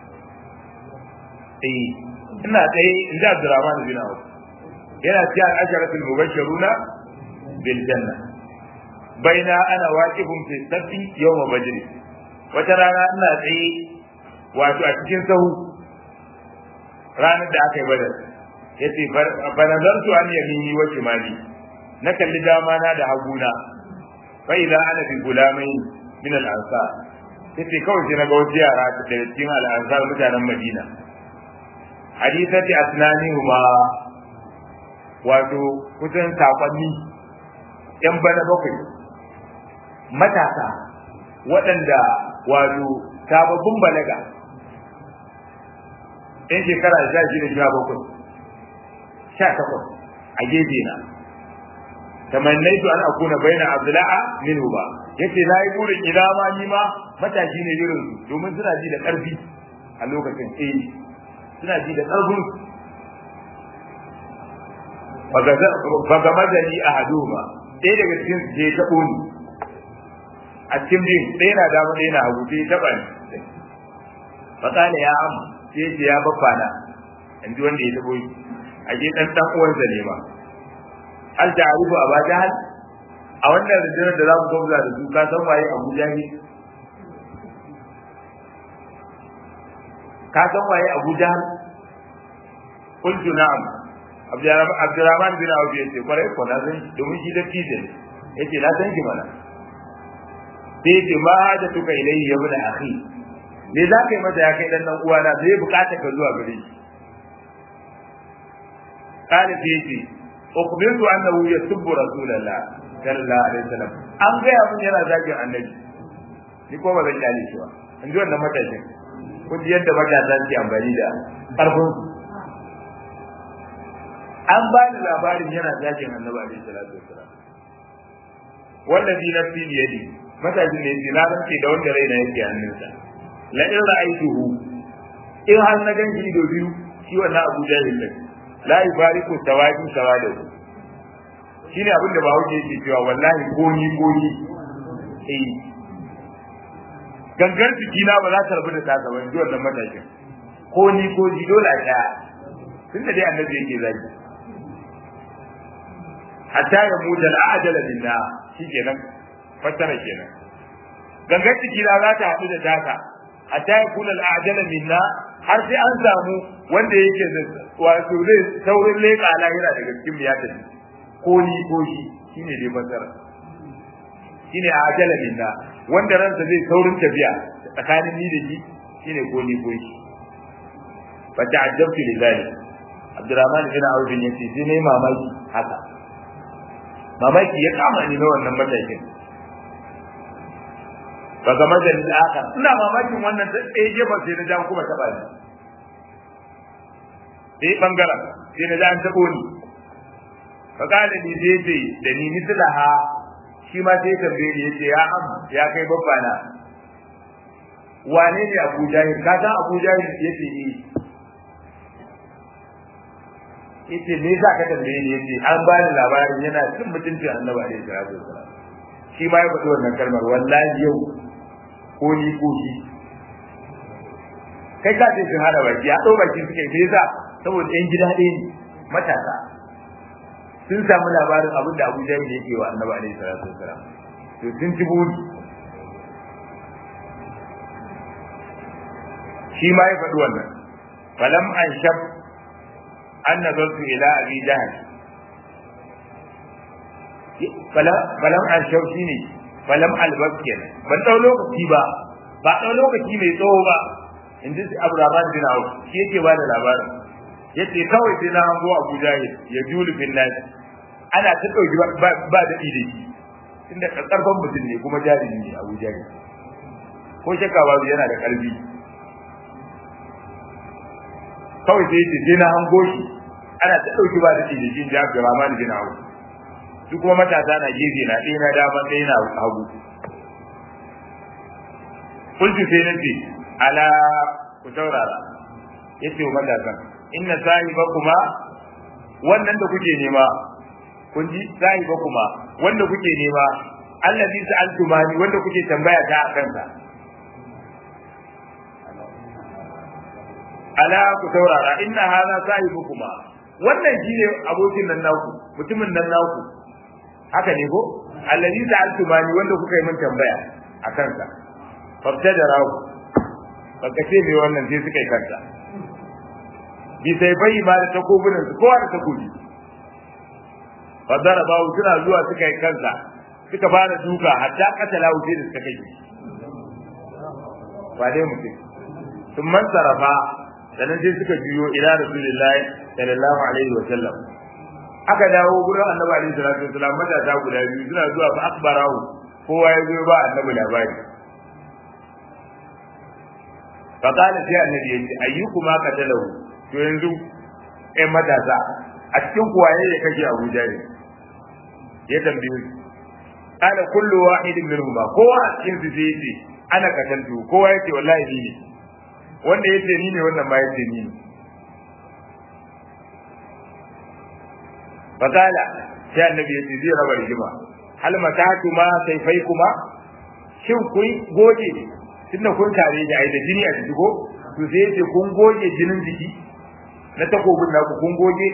eh ina tsaye in ji Abdurrahman bin Auf yana cikin al-asharatul mubashshiruna bil janna baina ana waqifun fi safi yawm badr wata rana ina tsaye wato a cikin sahu ranar da aka yi badar yace fa nazartu an yamini wa shimali na kalli dama na da haguna fa idza ana bi gulamai min al-ansar yace kawai sai na ga wasu yara da cikin al-ansar mutanen Madina hadisati asnanihuma wato kusan sakonni yan bana bakwai matasa waɗanda wato sababbin balaga yan shekara sha shida sha bakwai sha takwas a gefe na tamannaitu an akuna baina abdula'a minhu ba yace na yi burin ina ma ni ma matashi ne irin domin suna ji da ƙarfi a lokacin eh suna ji da ƙarfin faga mazali a haduma ɗaya daga cikin su je taɓo ni a cikin bin ɗaya na dama ɗaya na hagu sai taɓa ni fakala ya am sai ce ya babba na in ji wanda ya taɓo ni a je ɗan ɗan uwansa ne ma hal ta arifu a ba jahal a wannan rundunar da za mu gwamza da su ka san waye abu jahil ka san waye abu jahal qultu na'am abdurrahman bin auf ya ce kwarai ko na san domin shi da tije yace na san ki mana sai yace ma haja tuka ilayhi ya bin akhi me za ka yi mata ya kai dan dan uwana zai bukata ka zuwa gare shi kana sai yace ukhbirtu annahu yasubbu rasulullah sallallahu alaihi wasallam an gaya mun yana zagin annabi ni ko ba zan kyale shi ba in ji wannan matashin kun ji yadda matasa suke amfani da ƙarfin an ba ni labarin yana zagin annabi alaihi salatu wassalam wallazi nafsi bi yadi matashin ne yace na rantse da wanda raina yake hannunsa la in ra'aytuhu in har na ganshi ido biyu shi wannan Abu Jahil ne la yubariku tawadi sawadu shine abin da bawo yake cewa wallahi ko ni ko ni eh gangar jikina ba za ta rabu da taka ba ji wannan matashin ko ni ko ji dole a ɗaya tun da dai annabi yake zaki hatta ya mutu al'ajala minna shikenan fassara kenan gangar jikina za ta haɗu da taka hatta ya kula al'ajala minna har sai an samu wanda yake wato zai saurin leƙa lahira daga cikin ya tafi ko ni ko shi shine dai fassara shine ajala minna wanda ransa zai saurin tafiya tsakanin ni da shi shine ko ni ko shi fa ta'ajjabtu lidhalik Abdurrahman bin Auf bin yace sai nayi mamaki haka mamaki ya kama ni na wannan matakin ba ga majalin akhar ina mamakin wannan ta ɗaya gefe sai na jan kuma taɓa ni sai bangaren sai na jan taɓo ni fa kana ni sai ce da ni mislaha shi ma sai tambaye ni yace ya am ya kai babba na wane ne Abu Jahil ka san Abu Jahil yace ni yace me za ka tambaye ni yace an ba ni labarin yana cin mutuncin Annabi alaihi salatu wasallam shi ma ya faɗi wannan kalmar wallahi yau ko ni ko shi kai ka ce sun hada baki ya ɗau baki suke me yasa saboda ɗan gida ɗaya ne matasa sun samu labarin abin da Abu Jahil yake wa Annabi alaihi salatu wasalam to sun ci buri shi ma ya faɗi wannan falam an shab an nazartu ila abi jahal falam an shab shine falam albab kenan ban dau lokaci ba ba dau lokaci mai tsawo ba in ji Abu Rahman bin Auf shi yake ba da labarin yace kawai sai na hango Abu Jahil ya julu bin nas ana ta dauki ba da da shi inda karfan mutum ne kuma jarumi ne Abu Jahil ko shakka babu yana da karfi kawai sai yace sai na hango shi ana ta dauki ba da shi da shi da Abu Rahman bin Auf su kuma matasa na gefe na ɗaya na dama ɗaya na hagu kultu sai na ce ala ku saurara ya ce wa matasan inna sahiba kuma wannan da kuke nema kun ji sahiba kuma wanda kuke nema allazi sa'altumani wanda kuke tambaya ta a kansa ala ku saurara inna hadha sahibu kuma wannan shine abokin nan naku mutumin nan naku haka ne ko allazi sa'altumani wanda kuka yi min tambaya a kansa fabtadarahu baka ce me wannan sai suka yi kanta bi sai bai ma da takobunan su kowa da takobi fa daraba suna zuwa suka yi kansa suka fara duka hatta katala wuce da suka kai ba dai mutum sun man sarafa sannan sai suka juyo ila rasulullahi sallallahu alaihi wa sallam aka dawo gurin annabi alaihi salatu wasallam matasa guda biyu suna zuwa fa akbarahu kowa ya zo ba annabi labari fa kana sai annabi yace ayyukuma qatalahu to yanzu eh matasa a cikin kuwaye ya kashe Abu Jahil ya tambaye ana kullu wahidin minhum ba kowa a cikin su sai yace ana katantu kowa yace wallahi ni ne wanda yace ni ne wannan ma yace ni ne fakala sai annabi yace zai raba rigima hal matatu ma sayfai kuma shin kun goge tunda kun tare da ai da jini a jiki ko to sai yace kun goge jinin jiki na takobin naku kun goge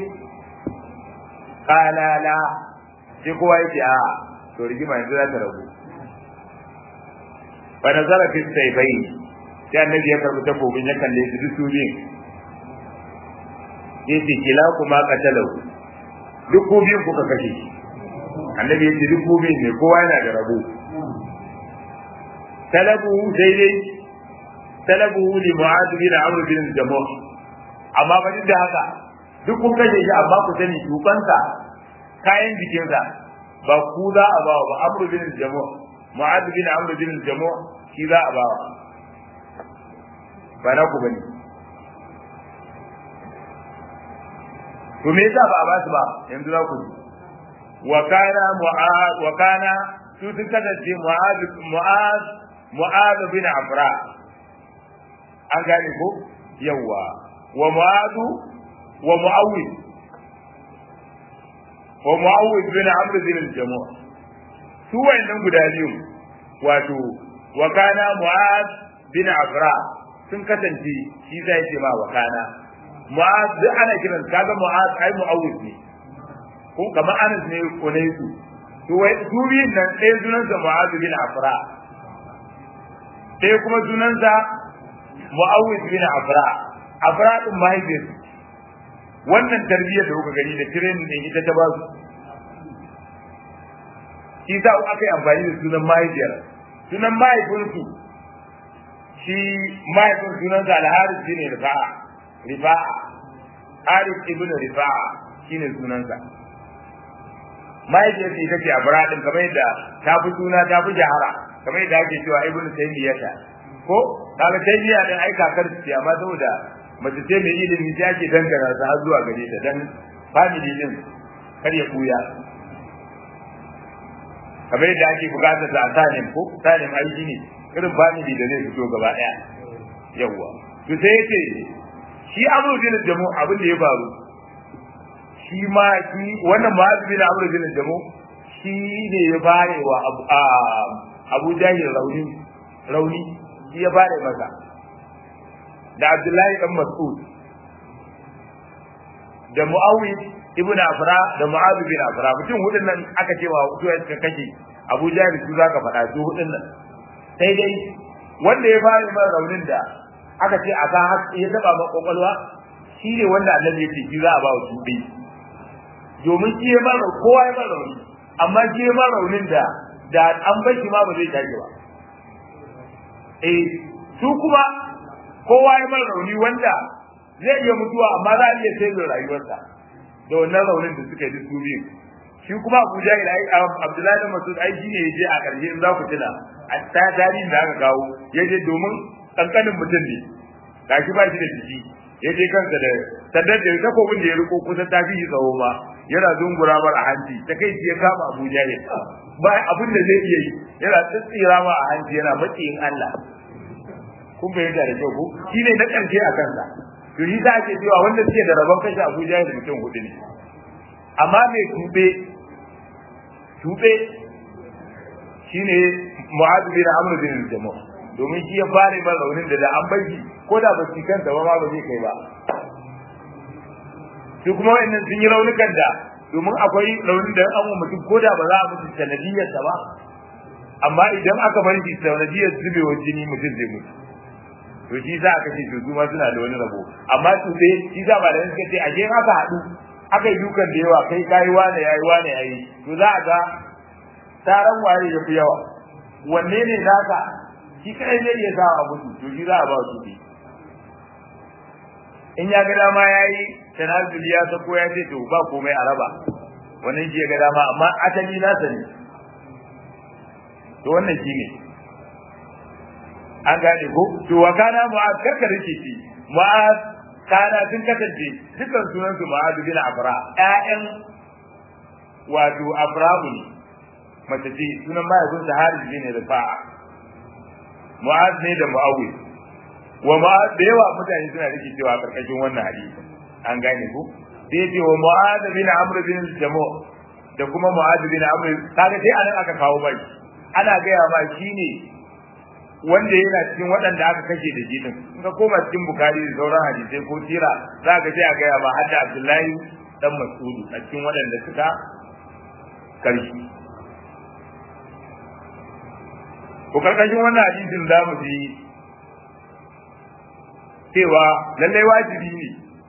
kala la sai kowa yace a to rigima yanzu za ta rabu fa nazara fi sayfai sai annabi ya karbi takobin ya kalle su duk su biyun yace kila kuma qatalahu duk ko biyun kuka kashe shi annabi yace duk ko biyun ne kowa yana da rabo talabu daidai talabu li mu'ad bin amr bin jamuh amma ba duk da haka duk kun kashe shi amma ku sani dukansa kayan jikinsa ba ku za a bawa ba amru bin jamu mu'adh bin amru bin jamu shi za a bawa ba na ku bane to me yasa ba a ba su ba yanzu za ku wa kana mu'adh wa kana su sun kasance mu'adh mu'adh mu'adh bin afra an gane ko yawa wa mu'adh wa mu'awwid wa mu'awwid bin amr bin al-jamu' su wayannan guda biyu wato wa kana mu'adh bin afra sun kasance shi zai ce ma wa kana mu'adh duk ana kiran kaga mu'adh ai mu'awwid ne ko kamar anas ne ko ne su to wai su biyun nan ɗaya sunansa mu'adh bin afra ɗaya kuma sunansa mu'awwid bin afra afra din mahaifiyarsa wannan tarbiyyar da kuka gani da training din ita ta ba su shi sa aka yi amfani da sunan mahaifiyar sunan mahaifinsu shi mahaifin sunansa alharis shi ne rifa'a rifa'a haris ibn rifa'a shi ne sunansa mahaifiyarsa ita ce a biradin kamar yadda ta fi suna ta fi jahara kamar yadda ake cewa ibn taymiyata ko kaga taymiya din ai kakar ce amma saboda mace ce mai ilimi ta ake dangana ta har zuwa gare ta dan family din kar ya buya kamar yadda ake bukatar da sanin ko sanin aiki ne irin family da zai fito gaba daya yawa to sai yace shi amru bin jamu abin da ya faru shi ma shi wannan ma'azu bin amru bin jamu shi ne ya bare wa abu jahil rauni rauni shi ya bare masa da Abdullahi dan Mas'ud da Muawid ibn Afra da Mu'adh bin Afra mutum hudun nan aka cewa su ya suka kashe Abu Jahl su zaka faɗa su hudun nan sai dai wanda ya fara mai raunin da aka ce aka ya taba ma kokolwa shi ne wanda Annabi ya ce shi za a ba wa su dai domin shi ya mara kowa ya mara rauni amma shi ya mara raunin da da an bar shi ma ba zai tashi ba eh su kuma kowa ya mara rauni wanda zai iya mutuwa amma za a iya sai rayuwarsa da wannan raunin da suka yi su biyu shi kuma Abu Jahil ai Abdullahi da Masud ai shine yaje a ƙarshe in za ku tuna a ta tarihin da aka kawo yaje domin kankanin mutum ne gashi ba shi da jiki yaje kansa da saddar da takobin da ya riko kusa ta fi tsawo ma yana zungura mar a hanci ta kai ya kama Abu Jahil ba abin da zai iya yi yana tsitsira ma a hanci yana maciyin Allah kun fahimta da kyau ko shi ne na ƙarshe a kansa to shi za a ce cewa wanda suke da rabon kashe Abuja da mutum hudu ne amma mai tube tube shine Mu'adh bin Amr bin Jamal domin shi ya fara ba raunin da da an bai ko da ba shi kansa ba ma ba zai kai ba su kuma wayannan sun yi raunukan da domin akwai raunin da an mutum ko da ba za a mutu sanadiyarsa ba amma idan aka bar shi sanadiyar zubewar jini mutum zai mutu to shi za ka ce to su ma suna da wani rabo amma su dai shi za ba da suka ce a je aka haɗu aka yi dukan da yawa kai kayi wane yayi wane yayi to za a ga taron waye ya fi yawa wanne ne naka shi kai zai iya sa a mutu to shi za a ba su ne in ya ga dama yayi tanazul ya sako ya ce to ba komai a raba wannan shi ya ga dama amma asali nasa ne to wannan shi ne an gane ko to wa kana mu'az karka rike shi mu'az kana sun kasance dukkan sunan su mu'az bin afra ƴaƴan wato afrabu ne mace ce sunan mahaifin sa haris bin rifa'a mu'az ne da mu'awwi wa mu'az da yawa mutane suna rike cewa karkashin wannan hadisi an gane ko sai ce wa mu'az bin amr bin jamu da kuma mu'az bin amr kaga sai anan aka kawo bai ana gaya ma shine wanda yana cikin waɗanda aka kashe da jinin in ka koma cikin bukari da sauran hadisai ko tira za ka je a gaya ma hadda abdullahi dan mas'udu a cikin waɗanda suka karshi ko karkashin wannan hadisin za mu ji cewa lallai wajibi ne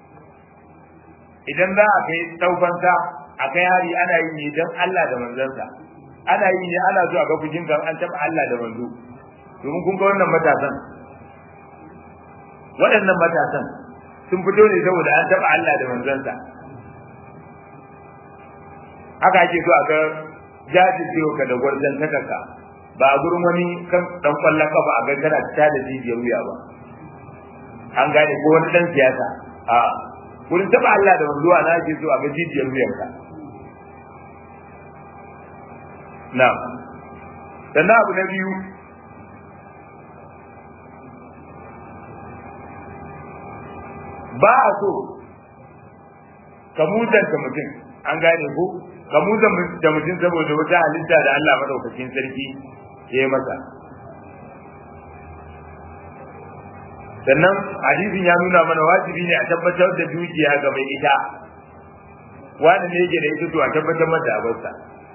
idan za a kai taufansa a kai hari ana yi ne don Allah da manzansa ana yi ne ana zuwa ga fujin kan an taɓa Allah da manzo domin kun ga wannan matasan waɗannan matasan sun fito ne saboda an taɓa Allah da manzansa haka ake so a ga jajircewa ka da gwarzon takaka ba a gurin wani kan dan kwallon kafa a ga kana ta da jijiyar wuya ba an gane ko wani dan siyasa a gurin taba Allah da wanzuwa na ke so a ga jijiyar wuyanka na sannan abu na biyu ba a so ka mutanta mutum an gane ko ka mutanta mutum saboda wata halitta da Allah madaukakin sarki ya yi masa sannan hadisin ya nuna mana wajibi ne a tabbatar da dukiya ga mai ita wani ne yake da ita to a tabbatar mata abarsa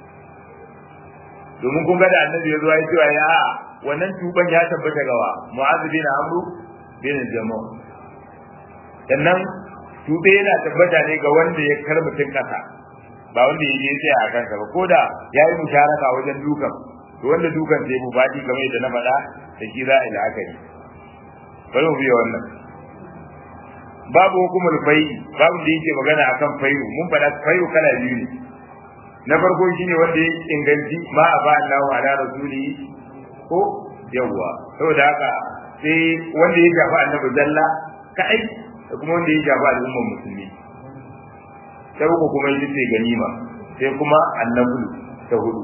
domin kun ga da annabi ya zo ya cewa ya wannan tuban ya tabbata gawa mu'adh bin amru bin jama'a sannan tube yana tabbata ne ga wanda ya kar mutum kasa ba wanda ya je tsaya a kansa ba ko da ya yi musharaka wajen dukan to wanda dukan sai mu faɗi game da na faɗa da shi za a yi la'akari bari mu biya wannan babu hukumar fai babu da yake magana akan fayu mun faɗa fayu kala biyu ne na farko shine wanda ya inganci ma a ba Allah ala rasuli ko yawwa saboda haka sai wanda ya shafi annabi zalla kai da kuma wanda ya shafi al'ummar musulmi ta uku kuma ita ce ganima sai kuma annabi ta hudu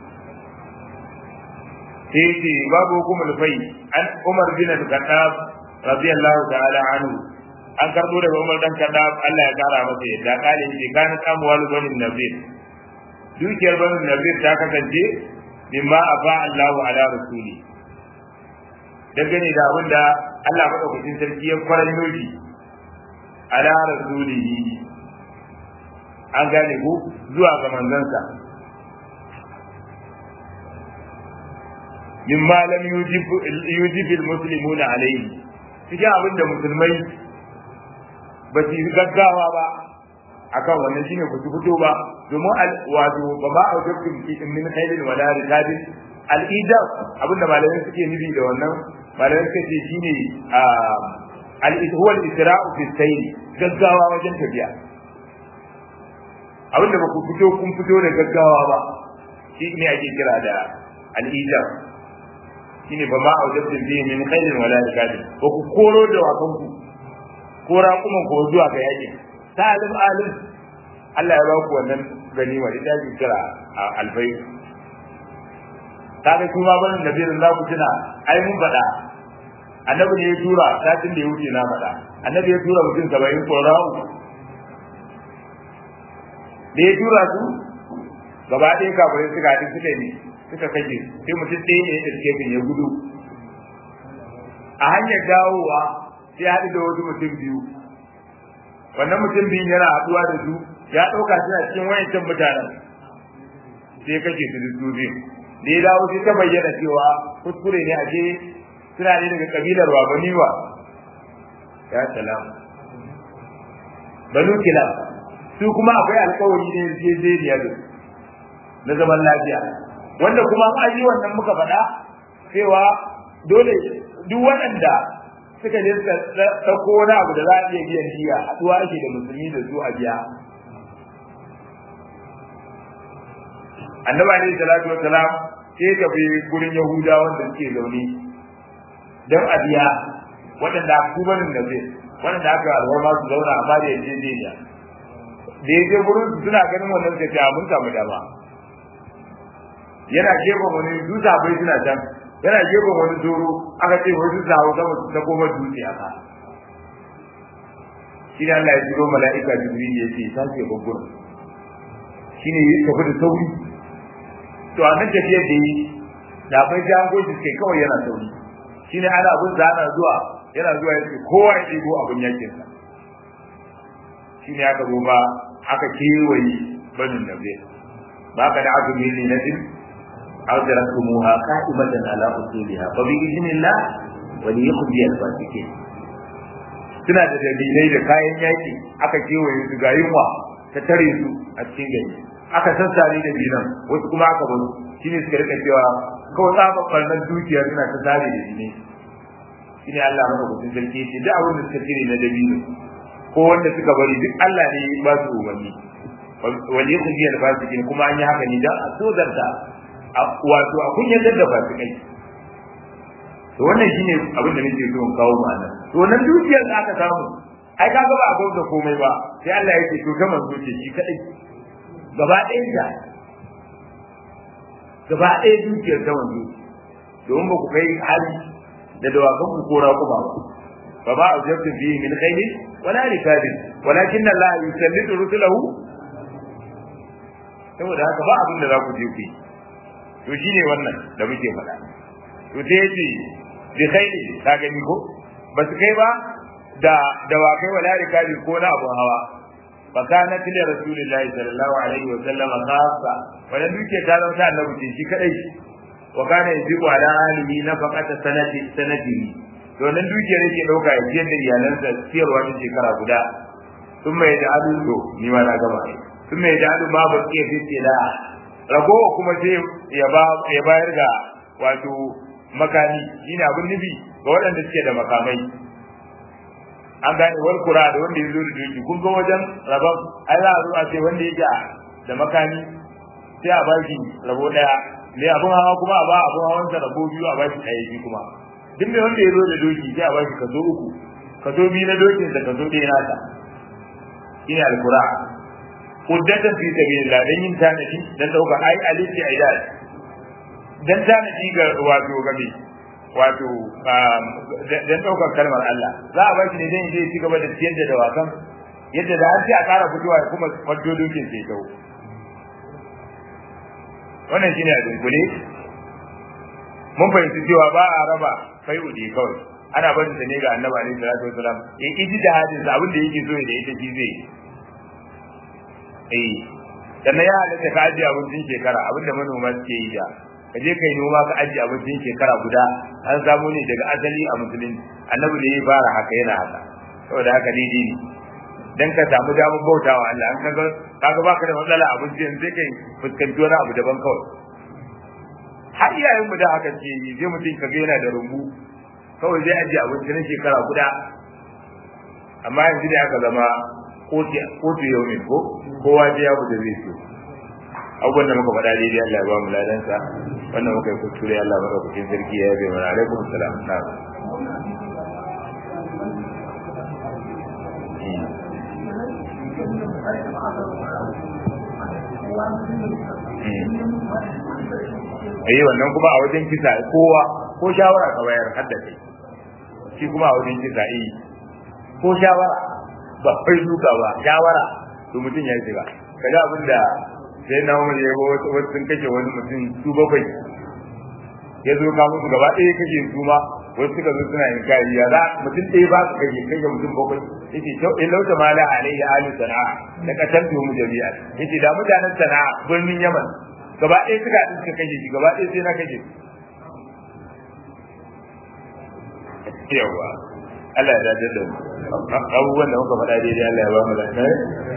sai ce babu hukumar fai an umar bin al-khattab radiyallahu ta'ala anhu an karbo daga umar dan khattab Allah ya kara masa yadda kale ce kana amwal bani nabir dukiyar bani nabir ta kasance mimma afa Allahu ala rasuli dangane da abin da Allah madaukakin sarki ya kwaranyo shi ala rasulihi an gane ku zuwa ga manzansa mimma lam yujib yujib almuslimuna alayhi cikin abin da musulmai ba su gaggawa ba akan wannan shine ku fito ba domin wato ba ma aujabtum min khairin wala rikabin al-ijab abin da malamai suke nufi da wannan malamai suke ce shine al-huwa al-isra'u fi sayr gaggawa wajen tafiya abin da ba ku fito kun fito da gaggawa ba shi ne ake kira da al-ijab shine ba ma aujabtum bihi min khairin wala rikabin ba ku koro da wakan ku ko raƙuman ko zuwa ga yakin salim alim Allah ya ba ku wannan ganima ita ake kira alfai kaga kuma ban nabiyin za ku tuna ai mun faɗa annabi ne ya tura satin da ya wuce na faɗa annabi ya tura mutum saba'in korau da ya tura su gaba ɗaya kafirai suka haɗu suka ne suka kashe sai mutum ɗaya ne ya ɗauke ya gudu a hanyar dawowa sai haɗu da wasu mutum biyu wannan mutum biyun yana haɗuwa da su ya ɗauka suna cikin wayancan mutanen sai kashe su da su biyu da ya dawo sai ta bayyana cewa kuskure ne ashe suna ne daga kabilar babaniwa ya salam banu kilab su kuma akwai alkawari ne yarjejeniya da na zaman lafiya wanda kuma an yi wannan muka faɗa cewa dole duk waɗanda suka je suka ɗauko wani abu da za a iya biyan diya haɗuwa ake da musulmi da su a biya annabi alaihi salatu wassalam sai ka bi gurin yahuda wanda suke zaune don a biya waɗanda ku barin da zai waɗanda aka alwarma su zauna amma da yaje jiya da yaje gurin su suna ganin wannan suka ce mun samu dama yana gefen wani dutse bai suna can yana gefen wani zoro aka ce wani dutse hawa sama su ta koma dutse a ka shi ne Allah ya jiro mala'ika jibril ya ce ta ce babbar shi ne ya tafi da sauri to a nan tafiyar da yi da bai jango shi kai kawai yana sauri shi ne ana abin da ana zuwa yana zuwa ya ce kowa ya ɗigo abin yakin sa shi ne aka zo ba aka kewaye banin nabe ba ka da azumi ne na din أدركتموها قائمة على أصولها فبإذن الله وليخزي الفاسقين suna da dalilai da kayan yaki aka kewaye su ga yunwa ta tare su a cikin gari aka sassare da binan wasu kuma aka bar shine suka rika cewa kawai tsafa farnan dukiya suna ta tare da jini shine Allah maka kutun sarki ce duk abin da suka cire na dabino ko wanda suka bari duk Allah ne ya ba su umarni wal yukhzi al fasiqin kuma an yi haka ne dan a sozarta wato a kunyatar da fasikai to wannan shine abin da nake so in kawo ma'ana to nan dukiyar da aka samu ai kaga ba a gwamna komai ba sai Allah ya ce to ta manzo ce shi kadai gaba ɗayan ta gaba ɗaya dukiyar ta manzo domin ba ku kai hali da dawakan ku kora ku ba fa ba a jabtu fi min khayri wala rikabin walakin Allah yusallitu rusulahu saboda haka ba abin da za ku je ku yi to shine wannan da muke faɗa to sai yace bi khayri ka gani ko ba su kai ba da dawakai wala rikabi ko na abun hawa fa kana tili rasulullahi sallallahu alaihi wa sallam khassa wannan duke ta zama ta annabi shi kadai wa kana yajibu ala alihi nafaqata sanati sanati to nan duke yake dauka ya ciyar da iyalansa ciyarwa ta shekara guda sun mai da adu to ni ma na gama sun mai da adu ma ba ke fice da ragowa kuma sai ya ba ya bayar ga wato makami shine abin nufi ga waɗanda suke da makamai an gane wal kura da wanda ya zo da doki kun ga wajen rabon ai za a zo a ce wanda yake da makami sai a baki rabo daya ne abun hawa kuma a ba abun hawan sa rabo biyu a baki ɗaya biyu kuma duk mai wanda ya zo da doki sai a baki kaso uku kaso biyu na dokin da kaso ɗaya nasa shine alkura kuddatan fi sabilillah dan yin tanadi dan dauka ai alifi aidad dan tanadi ga wato gabe wato dan daukar kalmar Allah za a bar shi ne dan zai ci gaba da ciyar da dawakan yadda da an ce a ƙara fitowa ya kuma faddo dokin sai dau wannan shine a dunkule mun fahimci cewa ba a raba kai udi kawai ana barin ta ne ga annabi alaihi salatu wasalam in iji da hadin abin da yake so da ita shi zai eh sannan ya halatta ka ajiye abincin shekara abinda manoma suke yi da ka je kai noma ka ajiye abincin shekara guda an samu ne daga asali a musulunci annabi da ya fara haka yana haka saboda haka daidai ne dan ka samu damar bautawa Allah an kaga kaga baka da matsala abincin sai kai fuskanci wani abu daban kawai har iyayen mu da haka ce yi sai mutum kaga yana da rumbu kawai zai ajiye abinci na shekara guda amma yanzu da aka zama kotu yau ne ko kowa je ya da zai so abubuwan da muka faɗa daidai Allah ya ba mu ladansa wannan muka yi kuskure Allah maka kucin sarki ya yabe mana alaikum salam na Eh wannan kuma a wajen kisa kowa ko shawara ka bayar hadda kai shi kuma a wajen kisa eh ko shawara ba kai duka ba shawara to mutum ya shiga kaga abin da sai na umar ya wasu wasu sun kashe wani mutum su bakwai ya zo ka musu gaba ɗaya kashe su ma wasu suka zo suna yin kari ya za mutum ɗaya ba su kashe kashe mutum bakwai yace to in lauta ma la alayhi ahli sana'a da katantu mu jami'a yace da mutanen sana'a birnin yaman gaba ɗaya suka haɗu suka kashe shi gaba ɗaya sai na kashe yawa Allah ya dace da mu abubuwan da muka faɗa daidai Allah ya ba mu lafiya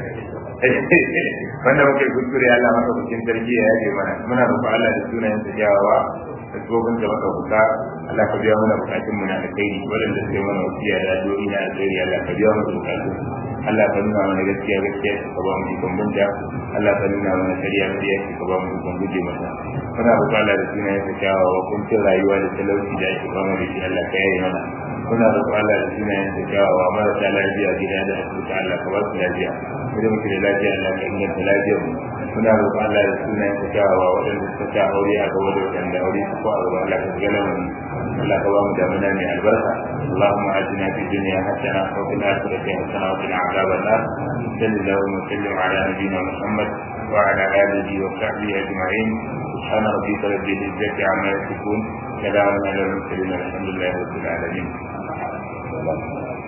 wanda muka yi kuskure Allah maka bikin sarki ya yaje mana muna roƙon Allah da sunayen sa kyawawa da tsohon da maka buka Allah ka biya mana bukatun mu na alkhairi waɗanda suke mana wasiya da addu'o'i na alkhairi Allah ka biya mana bukatun Allah ka nuna mana gaskiya gaskiya ka ba mu ikon bunta Allah ka nuna mana kariya kariya ka ba mu ikon guje mata muna roƙon Allah da sunayen sa kyawawa kuncin rayuwa da talauci da ake fama da shi Allah ka yaye mana muna roƙon Allah da sunayen sa kyawawa marasa lafiya gida da asibiti Allah ka ba su lafiya mu da muke da lafiya Allah ka inganta lafiyar mu muna roƙon Allah da sunayen sa kyawawa waɗanda suka ta aure a gaba da waɗanda aure su ko a gaba Allah ka shiga lamarin Allah ka ba mu damuna mai albarka Allahumma atina fi dunya hasana wa fil akhirati hasana wa qina adhaban nar sallallahu wa sallim ala nabiyyina Muhammad wa ala alihi wa sahbihi ajma'in سبحان ربك رب العزة عما يصفون سلام على المرسلين الحمد لله رب العالمين